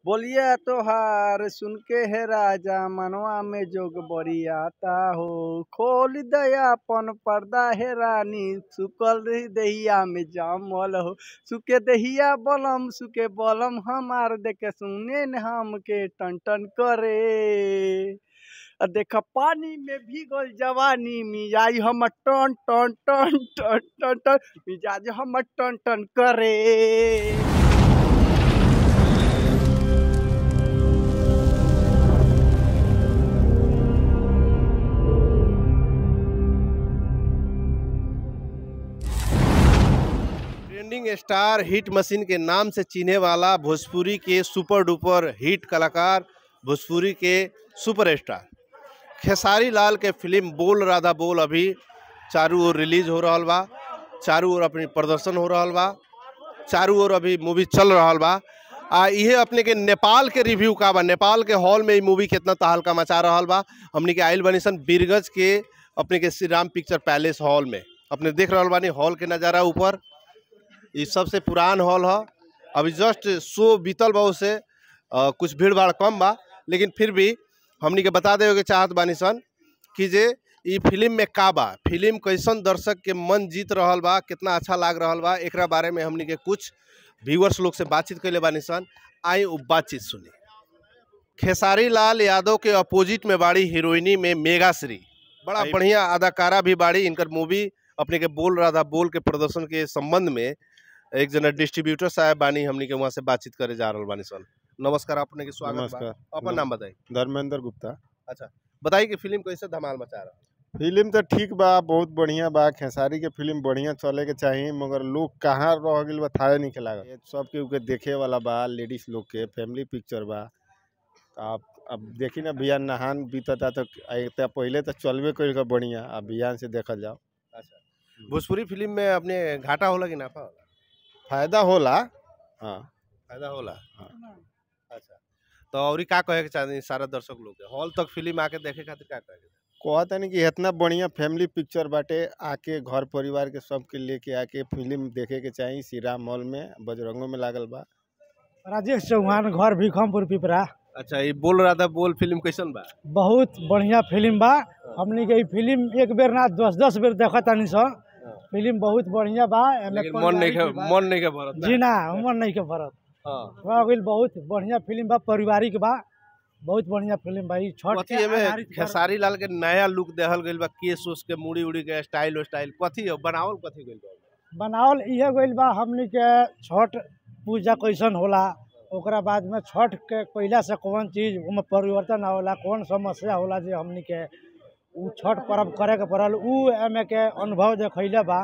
बोलिया तोहार सुन के है राजा मनवा में जोग बरियाता हो खोल दया पन पर्दा है रानी सुकल रही दहिया में जामल हो सुके दहिया बलम सुके बलम हमार देखे सुने न हम के टन टन करे आ देख पानी में भीगल जवानी मिजाज हम टन टन टन टन टन टन मिजाज हम टन टन करे ट्रेंडिंग स्टार हिट मशीन के नाम से चिन्हे वाला भोजपुरी के सुपर डुपर हिट कलाकार भोजपुरी के सुपरस्टार खेसारी लाल के फिल्म बोल राधा बोल अभी चारू ओर रिलीज हो रहल बा चारू ओर अपनी प्रदर्शन हो रहल बा चारू ओर अभी मूवी चल रहल बा आ इहे अपने के नेपाल के रिव्यू का बा नेपाल के हॉल में ई मूवी कितना तहलका मचा रहल बा हमनी के आइल बनी सन बीरगंज के अपने के Shri Ram picture palace hall में अपने देख रहल बानी हॉल के नज़ारा ऊपर ई सबसे पुरान हॉल ह अभी जस्ट शो बीतल बा से कुछ भीड़ भाड़ कम बा लेकिन फिर भी हमनी के बता देवे के चाहत बानी सन कि जे ई फिल्म में का बा फिल्म कैसन दर्शक के मन जीत रहल बा कितना अच्छा लाग रहल बा एकरा बारे में हमनी के कुछ व्यूअर्स लोग से बातचीत कैले बानी सन आई उ बातचीत सुनी खेसारी लाल यादव के अपोजिट में बाड़ी हीरोइनी में मेगाश्री बड़ा आई- बढ़िया अदाकारा भी बाड़ी इनकर मूवी अपने के बोल रहा था बोल के प्रदर्शन के संबंध में एक जना डिस्ट्रीब्यूटर साहब बानी हमनी के वहाँ से बातचीत करे जा रहल बानी सन नमस्कार अपने के स्वागत बा नमस्कार अपन नाम बताई धर्मेंद्र गुप्ता बताई कि फिल्म कैसे धमाल मचा रहा फिल्म तो ठीक बा बहुत बढ़िया बा खेसारी के फिल्म बढ़िया चले के चाहिए मगर लोग कहाँ रह गइल बा थाहे नहीं लागल ये सब के के देखे वाला बा लेडीज लोग के फैमिली पिक्चर बा आप अब देखी ना बिहान नहान बीतता तो एक पहले तो चलबे कइल का बढ़िया अब बिहान से देखल जाओ अच्छा भोजपुरी फिल्म में अपने घाटा होला कि नाफा होला फायदा होला हाँ फायदा होला हाँ। अच्छा तो और का कहे के चाहते सारा दर्शक लोग के हॉल तक फिल्म आके देखे खातिर का कहे के कहता नहीं कि इतना बढ़िया फैमिली पिक्चर बाटे आके घर परिवार के सबके लेके आके फिल्म देखे के चाहिए श्री राम मॉल में बजरंगों में लागल बा राजेश चौहान घर भीखमपुर पिपरा अच्छा ये बोल रहा था बोल फिल्म कैसन बा बहुत बढ़िया फिल्म बा हमनी के ई फिल्म एक बेर ना दस दस बेर देखत तानी स फिल्म बहुत बढ़िया बा एमे लेकिन मन नहीं के पारिवारिक बा। मन नहीं के भरत ना। जी ना मन नहीं के भरत हाँ रह गइल बहुत बढ़िया फिल्म बा पारिवारिक बा बहुत बढ़िया फिल्म बा ई छठ कथी के एमे आधारित पर- खेसारी लाल के नया लुक देहल गइल बा केस उस के मुड़ी उड़ी के स्टाइल स्टाइल कथी है बनावल कथी गइल बा बनावल इहे गइल बा हमनी के छठ पूजा कैसन होला ओकरा बाद में छठ के कइला से कौन चीज ओमे परिवर्तन होला कौन समस्या होला जे हमनी के उ छठ पर्व करे के पड़ल उ एमे के अनुभव देखैले बा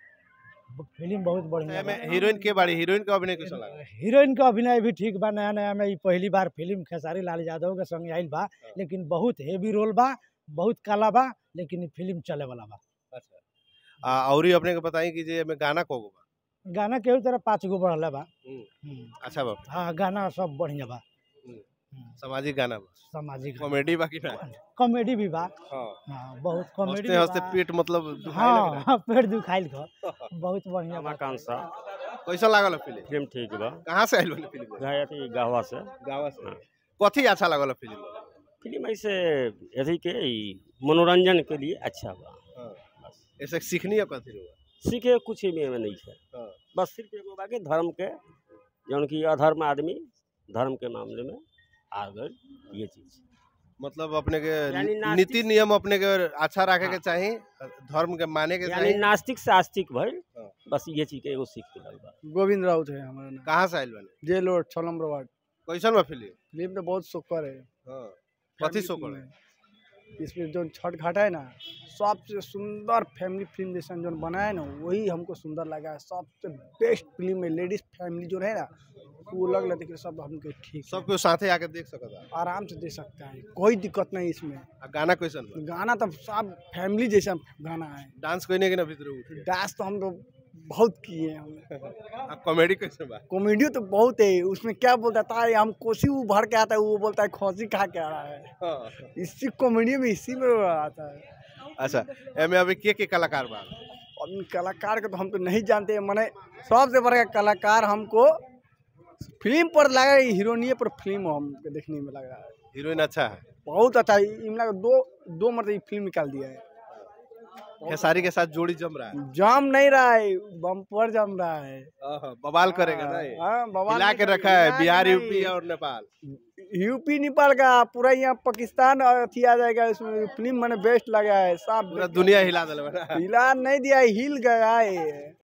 फिल्म बहुत बढ़िया एमे बा हीरोइन के बाड़ी हीरोइन का अभिनय कैसन लगा हीरोइन के अभिनय भी ठीक बा नया नया में ई पहली बार फिल्म खेसारी लाल यादव के संग आइल बा लेकिन बहुत हेवी रोल बा बहुत काला बा लेकिन ई फिल्म चले वाला बा अच्छा आ औरी अपने के बताई कि जे एमे गाना कोगो बा गाना केहू तरह पाँच गो बढ़ल बा हम्म, हम्म। अच्छा बा हाँ गाना सब बढ़िया बा हम्म। हम्म, सामाजिक गाना बा सामाजिक कॉमेडी बा कि ना कॉमेडी भी बा हाँ हाँ बहुत कॉमेडी हंसते हंसते पेट मतलब दुखाए लगे ना। हाँ पेट दुखाइल ख बहुत बढ़िया बा रमाकांत सा कैसा लागल फिल्म फिल्म ठीक बा कहाँ से आइल बनी फिल्म गया अथी गहवा से गाँव से हाँ। कथी अच्छा लागल फिल्म फिल्म ऐसे अथी के ई मनोरंजन के लिए अच्छा बा बस ऐसे सीखनी है कथी रहुआ सीखे कुछ भी में नहीं है हाँ। बस सिर्फ एगो बाकी धर्म के जौन कि अधर्म आदमी धर्म के मामले में आ गए ये चीज मतलब अपने के यानी नास्तिक- नीति नियम अपने के अच्छा रखे के हाँ। चाहिए धर्म के माने के यानी चाहिए नास्तिक से आस्तिक भइल हाँ। बस ये चीज के एगो सीख मिलल बा गोविंद राउत है हमारा नाम कहाँ से आइल बने जेल रोड छः नंबर वार्ड कैसन बा फिल्म फिल्म तो बहुत सुपर है हाँ कथी सो फिल्म करे है। इसमें जो छठ घाट है ना सबसे सुंदर फैमिली फिल्म जैसा जो बनाया है ना वही हमको सुंदर लगा है सबसे बेस्ट फिल्म है लेडीज फैमिली जो है ना वो लग लेते कि सब हमको ठीक है। सबके साथे आके देख सकता आराम से दे सकता है कोई दिक्कत नहीं इसमें आ गाना कैसन बा गाना तो सब फैमिली जैसा गाना है डांस कोई के ना भीतर उठे डांस तो हम लोग बहुत किए हैं हम आ कॉमेडी कैसे बा कॉमेडी तो बहुत है उसमें क्या बोलता था "अरे हम कोसी वो भर के आता है वो बोलता है खोसी खा के आ रहा है हाँ। इसी कॉमेडी में इसी में आता है अच्छा एमे अभी के के कलाकार बा अब इन कलाकार को तो हम तो नहीं जानते हैं मैंने सबसे बड़ा कलाकार हमको फिल्म पर लगा है हीरोइनिए पर फिल्म हमको देखने में लग रहा है हीरोइन अच्छा है बहुत अच्छा है इमला का दो दो मतलब ये फिल्म निकाल दिया है खेसारी के साथ जोड़ी जम रहा है जम नहीं रहा है बम्पर जम रहा है आहा, बवाल करेगा ना ये हाँ, बवाल हिला के नहीं रखा है हिला के बिहार नहीं। यूपी और नेपाल यूपी नेपाल का पूरा यहाँ पाकिस्तान और अथी आ जाएगा इसमें फिल्म मैंने बेस्ट लगा है साफ पूरा दुनिया हिला दिल बना हिला नहीं दिया है, हिल गया है